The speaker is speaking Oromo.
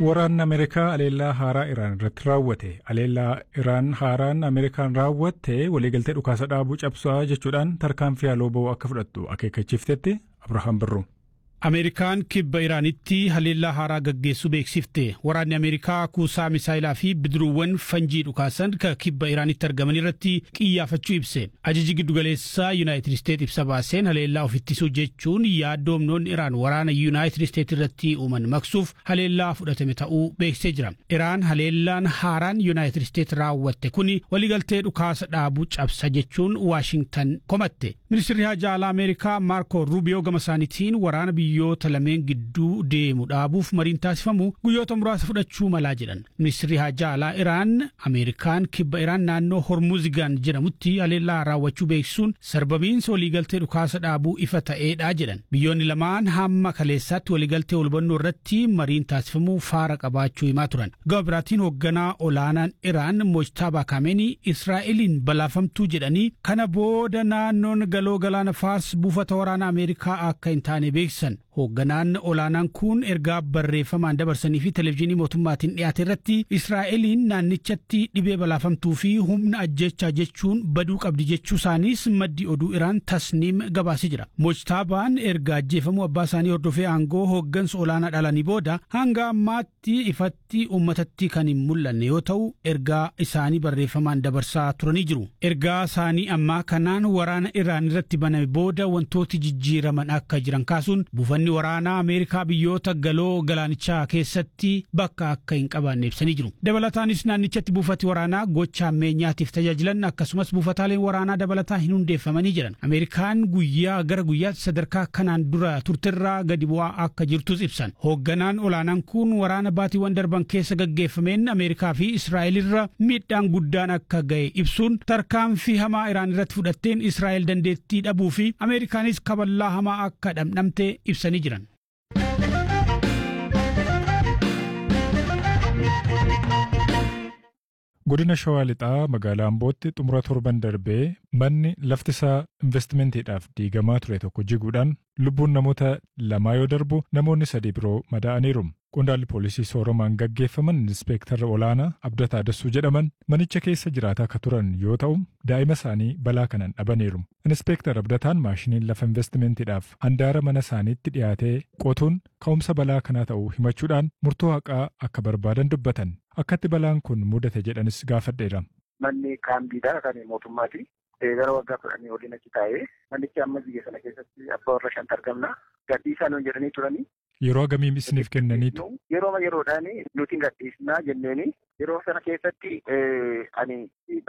Waraanni Ameerikaa aleellaa haaraa Iraan irratti raawwate. Aleellaa Iraan haaraan Ameerikaan raawwatte waliigaltee dhukaasa dhaabuu cabsaa jechuudhaan tarkaanfii haaloo ba'uu akka fudhattu akeekkachiiftetti Abrahaam Birruu. Ameerikaan kibba Iraanitti haleellaa haaraa gaggeessuu beeksifte. Waraanni Ameerikaa kuusaa misaayilaa fi bidiruuwwan fanjii dhukaasan ka kibba Iraanitti argaman irratti qiyyaafachuu ibse. Ajaji giddugaleessaa Yuunaayitid Isteet ibsa baaseen haleellaa of ittisuu jechuun yaaddoo humnoonni Iraan waraana Yuunaayitid Isteet irratti uuman maqsuuf haleellaa fudhatame ta'uu beeksisee jira. Iraan haleellaan haaraan Yuunaayitid Isteet raawwatte kuni waliigaltee dhukaasa dhaabuu cabsa jechuun Waashingtan komatte. Ministeerri Haajaa Alaa Ameerikaa Maarko Ruubiyoo gama isaaniitiin waraana biyyoota lameen gidduu deemu dhaabuuf mariin taasifamu guyyoota muraasa fudhachuu malaa jedhan. Ministeerri Haajaa Alaa Iraan Ameerikaan kibba Iraan naannoo Hormuzigaan jedhamutti haleellaa raawwachuu beeksisuun sarbamiinsa waliigaltee dhukaasa dhaabuu ifa ta'eedha jedhan. Biyyoonni lamaan hamma kaleessaatti waliigaltee walhubannoo irratti mariin taasifamuu faara qabaachuu himaa turan. Gama biraatiin hoogganaa olaanaan Iraan Mojtaabaa Kaameenii Israa'eliin balaafamtuu jedhanii kana booda naannoon galoo galaana Faars buufata waraanaa Ameerikaa akka hin taane beeksisan. Hoogganaan olaanaan kun ergaa barreeffamaan dabarsanii fi televezyiinii mootummaatiin dhiyaate irratti Israa'eliin naannichatti dhibee balaafamtuu fi humna ajjechaa jechuun baduu qabdi jechuu isaaniis maddi oduu Iraan tasniim gabaasee jira. Mojtaabaan erga ajjeefamuu abbaa isaanii hordofee aangoo hooggansa olaanaa dhalanii booda hanga ammaatti ifatti uummatatti kan hin mul'anne yoo ta'u ergaa isaanii barreeffamaan dabarsaa turanii jiru. Ergaa isaanii ammaa kanaan waraana Iraan irratti baname booda wantooti jijjiiraman akka jiran kaasuun buufanni Waraanni waraanaa Ameerikaa biyyoota galoo galaanichaa keessatti bakka akka hin qabaanne ibsanii jiru. Dabalataanis naannichatti buufati waraanaa gocha ammeenyaatiif tajaajilan akkasumas buufataaleen waraanaa dabalataa hin hundeeffamanii jiran. Ameerikaan guyyaa gara guyyaatti sadarkaa kanaan dura turtirraa gadi bu'aa akka jirtus ibsan. Hoogganaan olaanaan kun waraana baatiiwwan darban keessa gaggeeffameen Ameerikaa fi Israa'el irra miidhaan guddaan akka ga'e ibsuun tarkaanfii hamaa Iraan irratti fudhatteen Israa'el dandeettii dhabuu fi Ameerikaanis kaballaa hamaa akka dhamdhamte ibsanii jiran. Godina Shawaa Lixaa magaalaa Ambootti xumura torban darbee manni lafti isaa investimentiidhaaf diigamaa ture tokko jiguudhaan lubbuun namoota lamaa yoo darbu namoonni sadii biroo madaa'aniiru. Qondaalli poolisii sooromaan gaggeeffaman inspeektarra olaanaa Abdataa Dassuu jedhaman manicha keessa jiraataa akka turan yoo ta'u daa'ima isaanii balaa kanaan dhabaniiru. Inspeektar Abdataan maashiniin lafa investimentiidhaaf handaara mana isaaniitti dhiyaatee qotuun ka'umsa balaa kanaa ta'uu himachuudhaan murtoo haqaa akka barbaadan dubbatan. Akkatti balaan kun mudate jedhanis gaafadheera. Manni kaambiidha kan mootummaati. Gara waggaa kudhanii waliin achi taa'ee manichi amma biyya sana keessatti abbaa warra shantu argamna. Gadhiisaa nuun jedhanii turanii. Yeroo agamii isiniif kennaniitu? Yeroo yeroodhaan nuti gadhiisnaa jenneeni yeroo sana keessatti ani